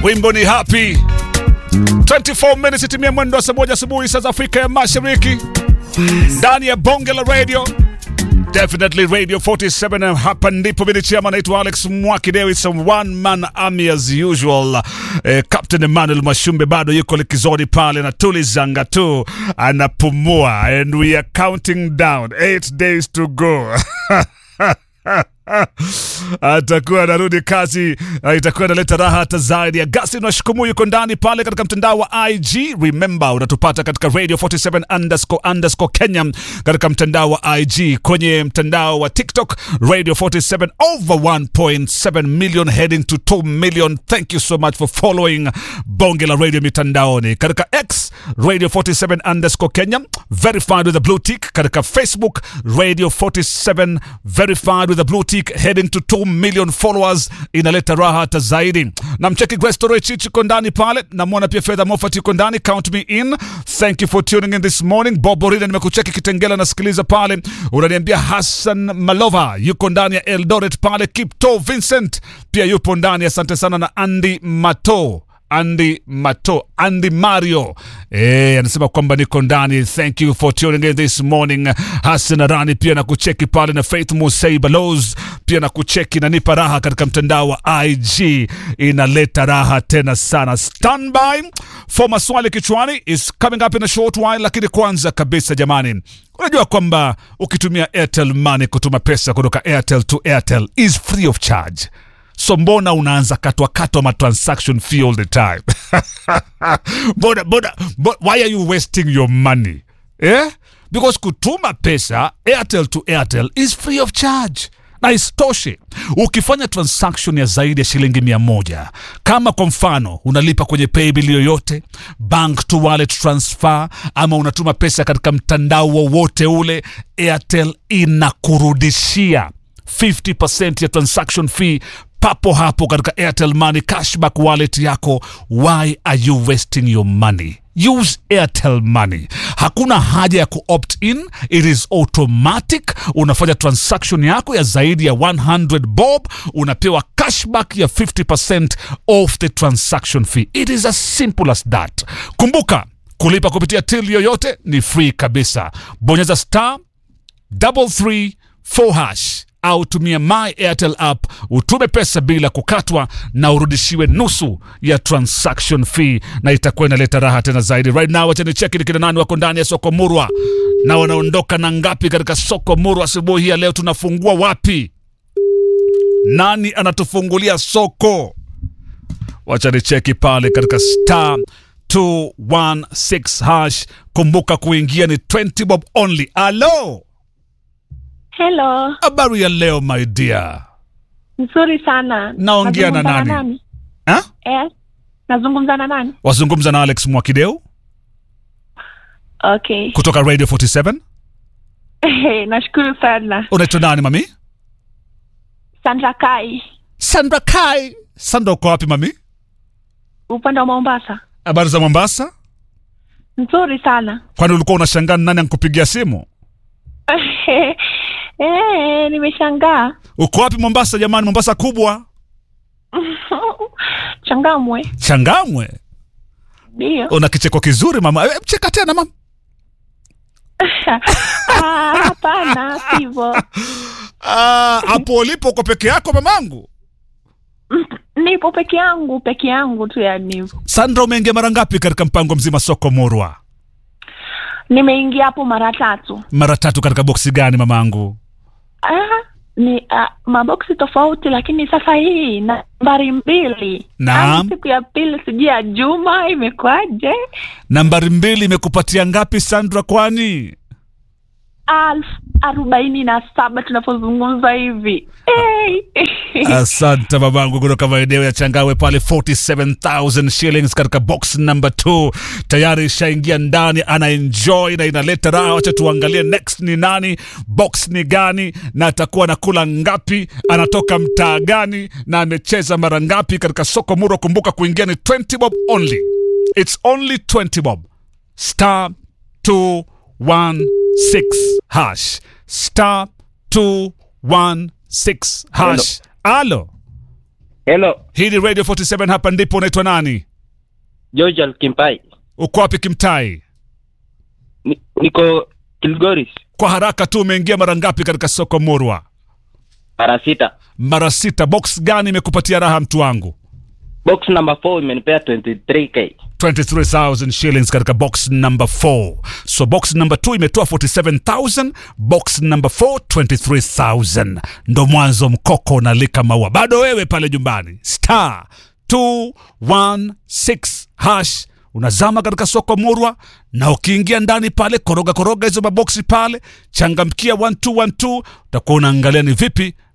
wimbo ni happy 24 minutes itimia mwendo wa saa moja asubuhi saa za Afrika ya Mashariki ndani ya bonge la radio Definitely Radio 47 hapa ndipo mimi chama naitwa Alex Mwakideo it's a one man army as usual eh, Captain Emmanuel Mashumbe bado yuko likizoni pale na tulizanga tu anapumua and we are counting down 8 days to go atakuwa anarudi kazi, uh, itakuwa inaleta raha hata zaidi. Agustin Washukumu yuko ndani pale katika mtandao wa IG. Remember, unatupata katika radio 47 underscore underscore Kenya katika mtandao wa IG, kwenye mtandao wa TikTok radio 47 over 1.7 million heading to 2 million. Thank you so much for following bonge la radio mitandaoni katika X radio 47 underscore Kenya verified with a blue tick, katika Facebook radio 47 verified with a blue tick heading to 2 million followers, inaleta raha hata zaidi. Na mcheki Grace Toroitich yuko ndani pale, namwona pia Fedha Moffat yuko ndani, count me in. Thank you for tuning in this morning. Bob Orida nimekucheki Kitengela, nasikiliza pale, unaniambia Hassan Malova yuko ndani ya Eldoret pale, Kipto Vincent pia yupo ndani, asante sana, na Andy Mato Andy Mato, Andy Mario eh, anasema kwamba niko ndani. Thank you for tuning in this morning. Hassan Arani pia na kucheki pale, na Faith Musei Balos pia na kucheki na nipa raha katika mtandao wa IG, inaleta raha tena sana. Standby for maswali kichwani is coming up in a short while, lakini kwanza kabisa jamani, unajua kwamba ukitumia Airtel Money kutuma pesa kutoka Airtel to Airtel is free of charge so mbona unaanza katwa katwa ma transaction fee all the time mbona, mbona, mbona, why are you wasting your money eh? because kutuma pesa airtel to airtel is free of charge na isitoshe ukifanya transaction ya zaidi ya shilingi mia moja kama kwa mfano unalipa kwenye paybill yoyote bank to wallet transfer ama unatuma pesa katika mtandao wowote ule airtel inakurudishia 50% ya transaction fee papo hapo katika Airtel Money cashback wallet yako. Why are you wasting your money? Use Airtel Money. Hakuna haja ya kuopt in, it is automatic. Unafanya transaction yako ya zaidi ya 100 bob, unapewa cashback ya 50% off the transaction fee. It is as simple as that. Kumbuka, kulipa kupitia till yoyote ni free kabisa. Bonyeza star double three four hash au tumia my airtel app utume pesa bila kukatwa na urudishiwe nusu ya transaction fee na itakuwa inaleta raha tena zaidi right now wacha nicheki ni kina nani wako ndani ya soko murwa na wanaondoka na ngapi katika soko murwa asubuhi hii ya leo tunafungua wapi nani anatufungulia soko wacha nicheki pale katika star 216 hash kumbuka kuingia ni 20 bob only alo Hello, habari ya leo my dear nzuri sana. Naongea na Nazungumza nani? ha? Eh, nazungumza na nani? wazungumza na alex mwakideu Okay. kutoka radio 47 Nashukuru sana. unaitwa nani mami Sandra Kai, sandra kai sandra uko wapi mami upande wa Mombasa. habari za mombasa Nzuri sana. kwani ulikuwa unashangaa ni nani ankupigia simu Eh, nimeshangaa. uko wapi mombasa jamani mombasa kubwa Changamwe. changamwe Ndio. una kicheko kizuri mama e, cheka tena mama Ah, hapana, sivyo. Ah, hapo ulipo uko peke yako mamangu Nipo peke yangu, peke yangu tu yani hivyo. sandra umeingia mara ngapi katika mpango mzima soko murwa Nimeingia hapo mara tatu. mara tatu katika boksi gani mamangu Ah, ni ah, maboksi tofauti lakini sasa hii nambari mbili Naam. Yaani siku ya pili sijui ya juma imekwaje nambari mbili imekupatia ngapi sandra kwani alfu arobaini na saba tunapozungumza hivi hey. asante babangu kutoka maeneo ya changawe pale 47000 shillings katika box number 2 tayari ishaingia ndani ana enjoy na inaleta raha wacha tuangalie next ni nani box ni gani na atakuwa anakula ngapi anatoka mtaa gani na amecheza mara ngapi katika soko muro kumbuka kuingia ni 20 bob only it's only 20 bob star 216 hash star 216 hash alo Hello, Hii ni Radio 47 hapa ndipo unaitwa nani? George Kimpai. Uko wapi Kimtai? Ni, niko Kilgoris, Kwa haraka tu umeingia mara ngapi katika soko Murwa? mara sita. Mara sita. Box gani imekupatia raha mtu wangu? Box number 4 imenipea 23k. 23,000 shillings katika box number 4. So box number 2 imetoa 47,000, box number 4 23,000. Ndo mwanzo mkoko unalika maua. Bado wewe pale nyumbani. Star 216 hash unazama katika soko Murwa na ukiingia ndani pale, koroga koroga hizo maboksi pale, changamkia 1212 utakuwa unaangalia ni vipi